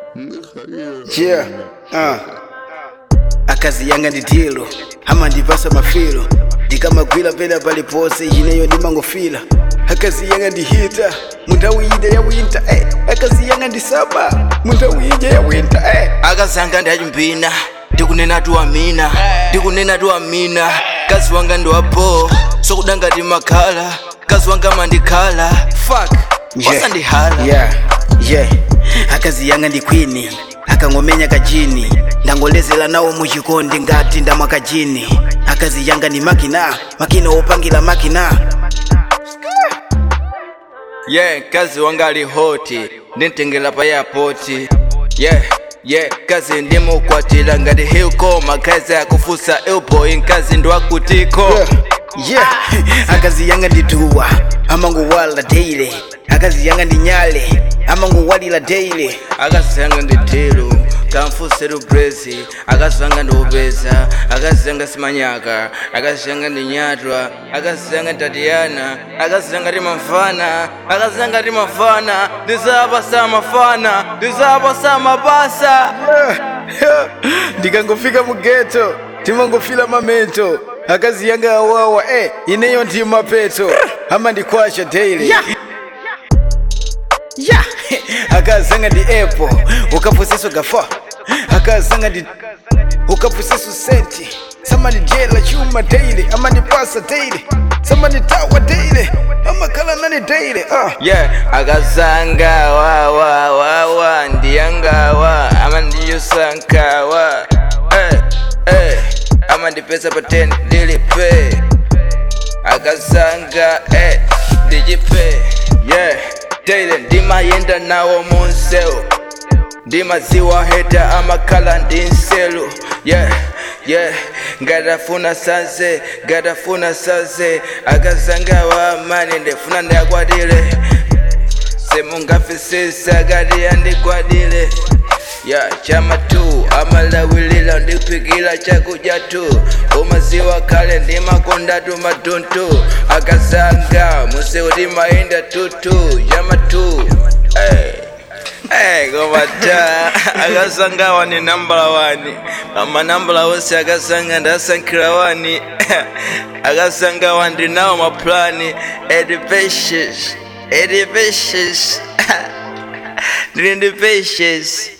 Yeah. Uh. akazi yanga nditilo amandipasa mafilo ndikamagwira pena palipose ineyo ndimangofila akazi yanga ndihita mundawu ija ya winter eh. akazi yanga ndisaba mundawu ija ya winter eh. akazanga ndachimbina ndikunena tu amina ndikunena tu amina kazi wanga ndiwapo sokuda ngati makhala kazi wanga mandikhala fak Yeah. osandihala yeah. yeah. akazi yanga ndi kwini akangomenya kajini ndangolezera nawo muchikondi ngati ndamwaka jini akazi yanga ndi makina makina opangira makina yeah kazi wanga ali hoti ndimtengera pa yapoti yeah yeah kazi ndimukwatira ngati hilkoma kazi akufusa elboy nkazi ndiwakutiko yeah. yeah. akazi yanga ndituwa amangowalira daily akazi yanga ndi nyale amangowalira daily akazi yanga ndi telo kamfuseru brezi akazi yanga ndi upeza akazi yanga simanyaka akazi yanga ndi nyatwa akazi yanga tatiyana akazi yanga ti mafana akazi yanga ti mafana ndizapasa mafana ndizapasa mapasa ndikangofika mu geto timangofila mamento akazi yanga awawa eh, ineyo ndi mapeto amandikwasha daily yeah. yeah. akazanga ndi apple ukapusiso gafa akazanga ndi ukapusiso senti samandijela chuma daily amandipasa daily samanditawa daily amakhala nani daily uh. yeah akazanga wawa wawa ndiyangawa amandiyusankawa eh, eh, amandipesa pa 10 lilipe akazanga eh, ndijipe yeah daily ndimayenda nawo munsewu ndimaziwa heta amakhala ndi nselu yeah yeah ngatafuna sanse ngatafuna sanse akazanga wamani ndifuna ndiyakwatile simungafisisa kati yandigwadile ya chama tu amalawilila ndipikila chakudya tu umaziwa kale ndimakonda tu matuntu akazanga musewu timayenda tutu chama tu hey. Hey, komata akasanga wani nambala wani amanambala wose akasanga ndasankhira wani akasanga wandi nawo maplani edipatience edipatience ndili ndi patience